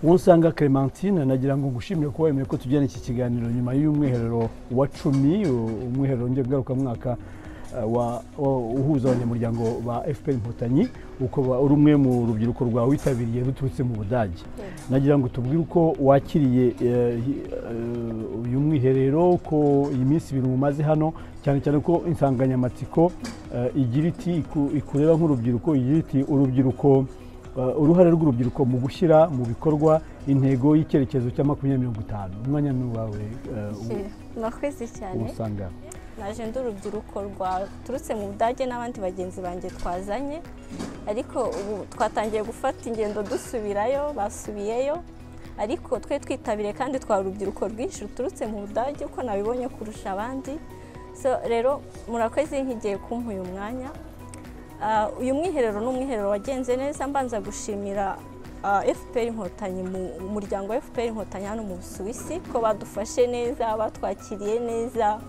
uwo usanga clementine nagira ngo ngushimire kuba wemeye ko tugirana iki kiganiro nyuma y'umwiherero wa cumi umwiherero ngarukamwaka wa uhuza abanyamuryango ba fpr inkotanyi uko uri umwe mu rubyiruko rwawitabiriye ruturutse mu budage nagira ngo tubwire uko wakiriye uyu mwiherero ko iyi minsi ibintu mumaze hano cyane cyane ko insanganyamatsiko igira iti ikureba nk'urubyiruko igira iti urubyiruko uruhare rw'urubyiruko mu gushyira mu bikorwa intego y'icyerekezo cya makumyabiri mirongo itanu umwanya ni uwawe mwakoze cyane naje ndi urubyiruko rwaturutse mu budage n'abandi bagenzi banjye twazanye ariko ubu twatangiye gufata ingendo dusubirayo basubiyeyo ariko twe twitabiriye kandi twa urubyiruko rwinshi ruturutse mu budage uko nabibonye kurusha abandi rero murakoze nk'igihe kumpa uyu mwanya uyu mwiherero ni umwiherero wagenze neza mbanza gushimira fpr inkotanyi mu muryango wa fpr inkotanyi hano mu busuwisi ko badufashe neza batwakiriye neza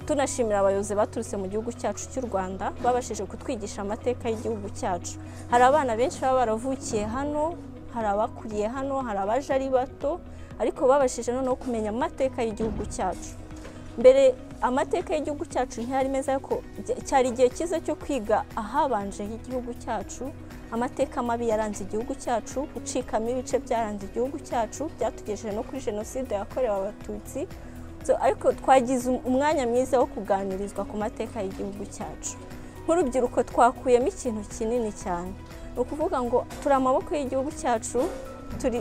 tunashimira abayobozi baturutse mu gihugu cyacu cy'u rwanda babashije kutwigisha amateka y'igihugu cyacu hari abana benshi baba baravukiye hano hari abakuriye hano hari abaje ari bato ariko babashije noneho kumenya amateka y'igihugu cyacu mbere amateka y'igihugu cyacu ntiyari meza ariko cyari igihe cyiza cyo kwiga ahabanje h'igihugu cyacu amateka mabi yaranze igihugu cyacu gucikamo ibice byaranze igihugu cyacu byatugejeje no kuri jenoside yakorewe abatutsi ariko twagize umwanya mwiza wo kuganirizwa ku mateka y'igihugu cyacu nk'urubyiruko twakuyemo ikintu kinini cyane ni ukuvuga ngo turi amaboko y'igihugu cyacu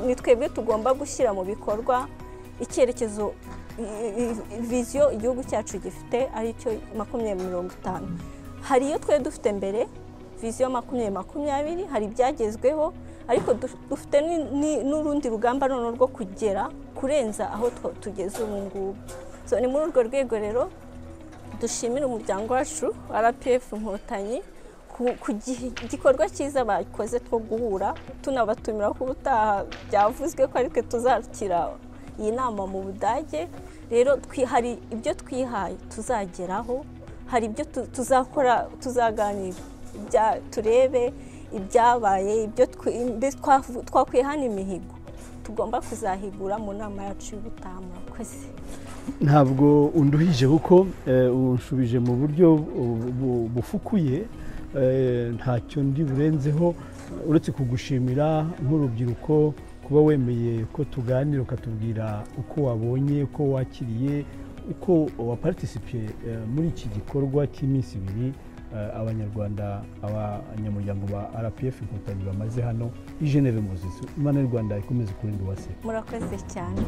ni twebwe tugomba gushyira mu bikorwa icyerekezo viziyo igihugu cyacu gifite aricyo makumyabiri mirongo itanu hari iyo twe dufite mbere viziyo makumyabiri makumyabiri hari ibyagezweho ariko dufite n'urundi rugamba noneho rwo kugera kurenza aho tugeze ubu ngubu ni muri urwo rwego rero dushimira umuryango wacu rpf inkotanyi ku gikorwa cyiza bakoze two guhura tunabatumira ko ubutaha byavuzwe ko aritwe tuzakira iyi nama mu budage rero hari ibyo twihaye tuzageraho hari ibyo tuzakora tuzaganira turebe ibyabaye ibyo twakwihana imihigo tugomba kuzahigura mu nama yacu y'ubutaha murakoze ntabwo unduhije kuko unshubije mu buryo bufukuye ntacyo ndi burenzeho uretse kugushimira nk'urubyiruko kuba wemeye ko tuganira ukatubwira uko wabonye uko wakiriye uko waparitisipiye muri iki gikorwa cy'iminsi ibiri abanyarwanda abanyamuryango ba rpf inkotanyi bamaze hano i geneve mu imana y'u rwanda ikomeze kurinda uwase murakoze cyane